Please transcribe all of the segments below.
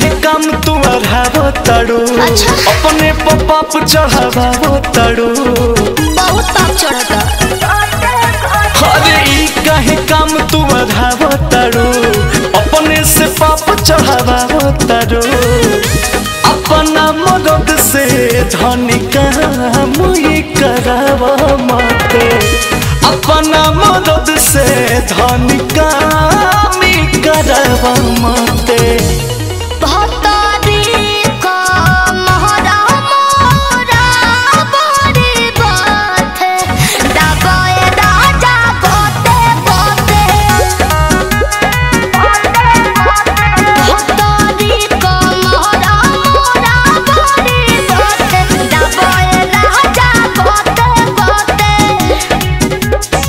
कहे काम तू अढ़ावो तड़ू अच्छा। अपने पपाप चढ़ावो तड़ू बहुत पाप चढ़ता अरे ई कहे काम तू अढ़ावो तड़ू अपने से पाप चढ़ावो तड़ू अपना मदद से धनी काम ही करावा मते अपना मदद से धनी काम ही करावा मते भतारी का मोहरा मोरा बड़ी बात है दबाए राजा बोते बोते भतारी का मोहरा मोरा बड़ी बात है दबाए राजा बोते बोते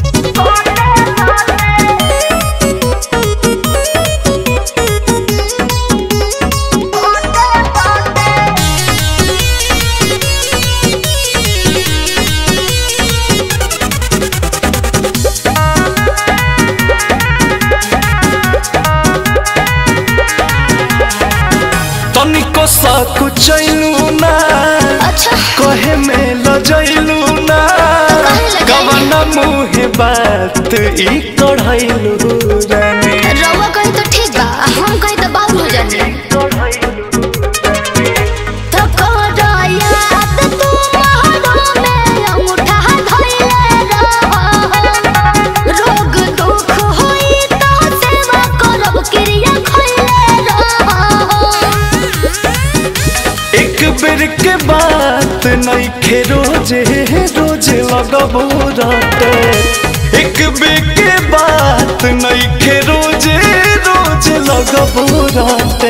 तनिको साकु चैलू ना अच्छा कहे में लजैलू ना काहे लजैली? कवना मुहे बात ई कढ़ैलू रानी रउआ कही तो ठीक बा हम कही तो बाबू हो जानी तो करो याद तू महरो में अंगूठा धइले रहो रोग दुख होई तो सेवा करब क्रिया खइले रहो एक बेर के बात नइखे रोजे रोजे लगबो राते एक बेर के बात नइखे रोजे रोजे लगबो राते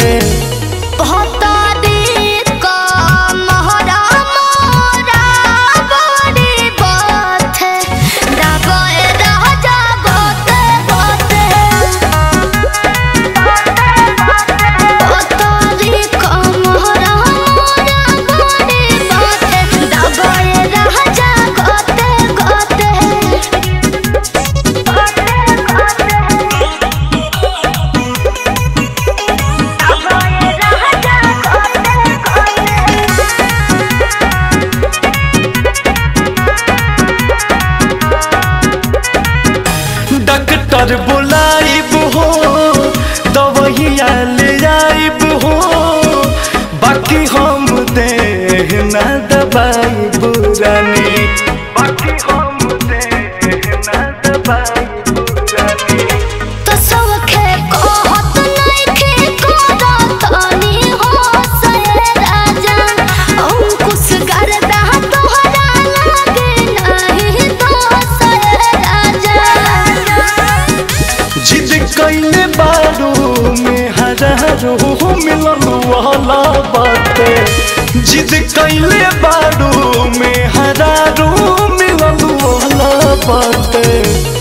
भतारी का मोहरा मोरा बड़ी बात है दबाए राजा बोते बोते भतारी का मोहरा मोरा बड़ी बात है दबाए राजा गोते गोते डॉक्टर बुलाइब हो दवैया ले आइब हो बाकी हम देह ना दबाइब रानी बाकी हम देह ना दबाइब रानी तो सौखे कहत नइखे करतनी हो से राजा अंकुश गर्दा तोहरा लागे नहीं तो से राजा जिद कैले बारू में हजारो मिलन वाला बाटे जिद कैले बारू में हजारो मिलन वाला बाटे